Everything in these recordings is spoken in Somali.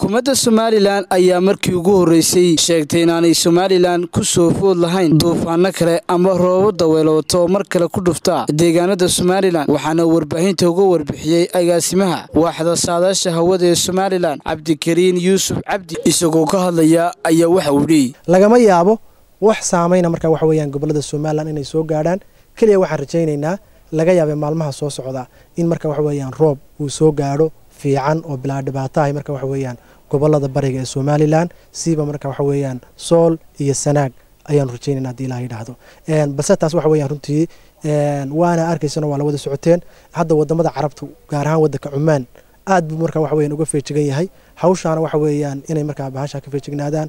xukuumadda somalilan ayaa markii ugu horreysay sheegtay inaanay somalilan ku soo food lahayn duufaano kale ama roobo daweelooto oo mar kale ku dhufta deegaanada somalilan waxaana warbaahinta uga warbixiyey agaasimaha waaxda saadaasha hawada ee somalilan cabdikariin yuusuf cabdi isagoo ka hadlaya ayaa waxa uu dhihi lagama yaabo wax saamayna marka waxa weyaan gobolada somalilan inay soo gaadhaan keliya waxaan rajaynaynaa laga yaabay maalmaha soo socda in marka waxa weyaan roob uu soo gaadho fiican oo bilaa dhibaatahay marka waxa weeyaan gobolada bariga ee somalilan siiba marka waxa weeyaan sool iyo sanaag ayaanu rajaynayna hadii ilaha yidhaahdo balse taas waxa weeyaan runtii waana arkaysano waa la wada socoteen hadda wadamada carabta gaar ahaan wadanka cumaan aad buu marka waxa weyan uga feejigan yahay hawshaana waxa weeyaan inay markaa bahasha ka feejignaadaan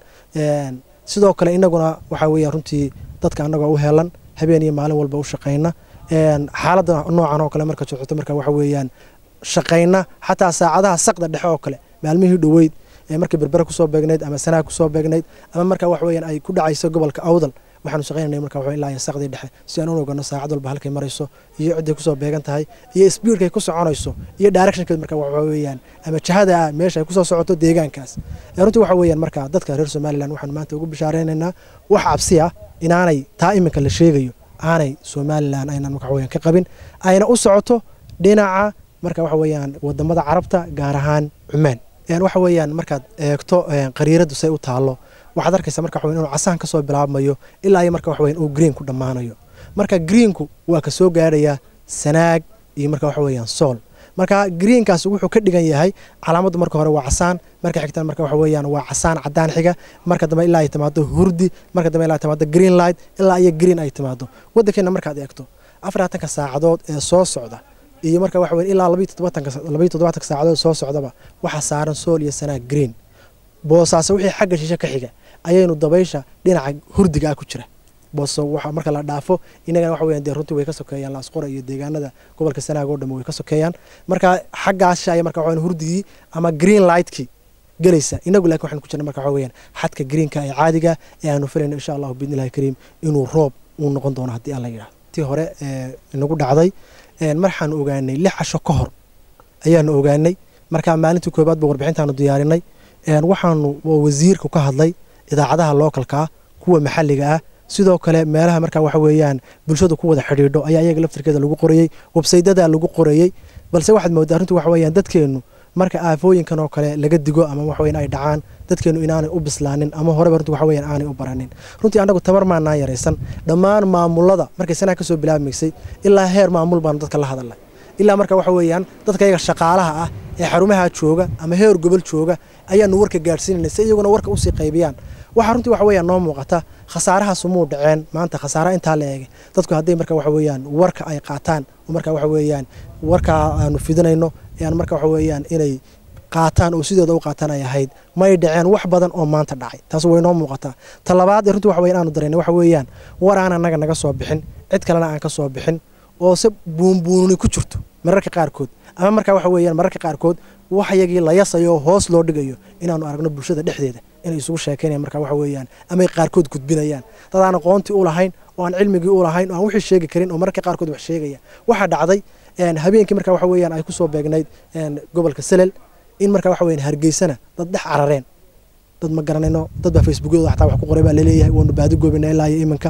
sidoo kale inaguna waxa weeyaan runtii dadka anagoo u helan habeen iyo maalin walba u shaqayna xaaladda noocan oo kale marka socoto marka waxa weeyaan shaqayna xataa saacadaha saqda dhexe oo kale maalmihii dhoweyd ee markay berbere kusoo beegnayd ama sanaag kusoo beegnayd ama marka wax weeyaan ay ku dhacayso gobolka awdal waxaanu shaqaynanay marka waxa ilaa iyo saqdii dhexe si aan u ogano saacad walba halkay marayso iyo cidday kusoo beegan tahay iyo speedkay ku soconayso iyo directionkeed marka waxa weeyaan ama jahada meesha ay kusoo socoto deegaankaas runtii waxa weeyaan marka dadka reer somalilan waxaanu maanta ugu bishaaraynaynaa wax cabsi ah inaanay taa iminka la sheegayo aanay somalilan aynan marka waxaweyaan ka qabin ayna u socoto dhinaca marka waxa weeyaan wadamada carabta gaar ahaan cumaan waxa weeyaan markaad eegto qariiradu say u taallo waxaad arkaysa marka waxa inuu casaan kasoo bilaabmayo ilaa iyo marka waxa weyan uu green ku dhammaanayo marka greenku waa ka soo gaarayaa sanaag iyo marka waxa weeyaan sool marka greenkaas wuxuu ka dhigan yahay calaamaddu marka hore waa casaan marka xigtana marka waxa weeyaan waa casaan cadaan xiga marka dambe ilaa ay timaado hurdi marka dambe ilaa ay timaado green light ilaa iyo green ay timaado waddankeena markaad eegto afaraatanka saacadood ee soo socda iyo marka waxa weyan ilaa labayo toddobaatanka saacadood soo socdaba waxaa saaran sool iyo sanaag green boosaaso wixii xagga shishe ka xiga ayaynu dabaysha dhinaca hurdiga ah ku jira booso waxa marka la dhaafo inagana waxa weyan dee runtii way ka sokeeyaan laasqora iyo deegaanada gobolka sanaag oo dhamme way ka sokeeyaan marka xaggaasha aya marka waxaweyan hurdigii ama green lightkii gelaysa inagu laakiin waxaan ku jirna marka waxa weeyaan xadka greenka ee caadiga ee aanu filayno insha allahu biidnillahi kariim inuu roob uu noqon doono haddii alla yidhahdo tii hore ee inagu dhacday marxaanu ogaanay lix casho ka hor ayaanu ogaanay marka maalintii koobaad ba warbixintaanu diyaarinay waxaanu wasiirku ka hadlay idaacadaha lookalkaa kuwa maxalliga ah sidoo kale meelaha marka waxa weeyaan bulshadu ku wada xidhiidho ayaa iyaga laftirkeeda lagu qorayey websaydada lagu qorayey balse waxaad moodaa runtii waxa weeyaan dadkeennu marka aafooyinkan oo kale laga digo ama waxweyan ay dhacaan dadkeennu inaanay u bislaanin ama horeba runtii waxa weeyaan aanay u baranin runtii annagu tabar maanaan yaraysan dhammaan maamulada markay sanaa ka soo bilaabmaysay ilaa heer maamul baanu dadka la hadalnay ilaa marka waxa weeyaan dadka iyaga shaqaalaha ah ee xarumaha jooga ama heer gobol jooga ayaanu warka gaadhsiinanay si iyaguna warka usii qaybiyaan waxaa runtii waxa weeyaan noo muuqata khasaarahaasumuu dhaceen maanta khasaara intaa la eegay dadku hadday marka waxa weeyaan warka ay qaataan oo marka waxa weeyaan warkaa aanu fidinayno aan marka waxa weeyaan inay qaataan oo sidooda u qaataan ay ahayd may dhaceen wax badan oo maanta dhacay taas way noo muuqataa ta labaad ee runtii waxa weyan aanu dareynay waxa weeyaan war aan annaga naga soo bixin cid kalena aan ka soo bixin oo se buunbuununi ku jirto mararka qaarkood ama marka waxa weeyaan mararka qaarkood waxyagii la yasayo hoos loo dhigayo inaanu aragno bulshada dhexdeeda inay isugu sheekaynayan marka waxa weeyaan amay qaarkood gudbinayaan dad aan aqoontii u lahayn oo aan cilmigii u lahayn oo aan wixii sheegi karin oo mararka qaarkood wax sheegaya waxaa dhacday habeenkii marka waxa weeyaan ay kusoo beegnayd gobolka selel in marka waxa weyan hargeysana dad dhex carareen dad ma garanayno dad baa facebookyadooda xataa wax ku qoray baa laleeyahay waanu baadi goobina ilaa iyo iminka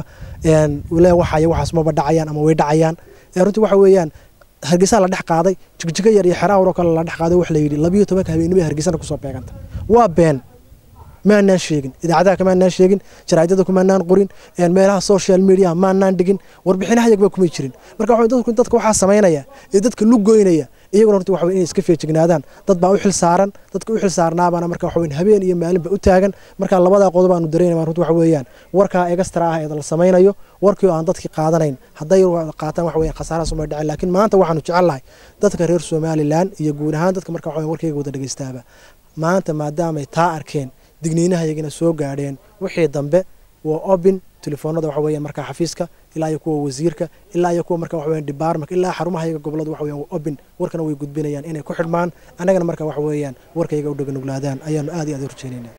le waxaya waxaas maba dhacayaan ama way dhacayaan runtii waxa weeyaan hargeysaa la dhex qaaday jigjigo yar iyo xeraawar oo kale la dhex qaaday wax la yidhi labiyo tobanka habeenimo hargeysana kusoo beeganta waa been maanaan sheegin idaacadaha kamaanaan sheegin jaraa'idada kumaanaan qorin meelaha social media maanaan dhigin warbixinaha yagba kumay jirin marka waxa dadku dadka waxaa samaynaya ee dadka lugoynaya iyaguna runtii waxa inay iska feejignaadaan dad baa u xil saaran dadka u xil saarnaabaana marka waxa habeen iyo maalinba u taagan marka labadaa qodob aanu dareynaya runtii waxa weeyaan warkaa egastra ah ee la samaynayo warkii oo aan dadkii qaadanayn hadday qaataan waxa weeyaan khasaarahaas umay dhacin laakiin maanta waxaanu jecelnahay dadka reer somalilan iyo guud ahaan dadka marka waxa warkayga wada dhegeystaaba maanta maadaamay taa arkeen digniinaha yagina soo gaadheen wixii dambe waa obin telefoonada waxa weeyaan markaa xafiiska ilaa iyo kuwa wasiirka ilaa iyo kuwa marka waxa weeyaan department ilaa xarumaha yaga gobolada waxa weeyaan waa obin warkana way gudbinayaan inay ku xidhmaan annagana marka waxa weeyaan warkayga u dhaganuglaadaan ayaanu aad iyo aad u rajeynayna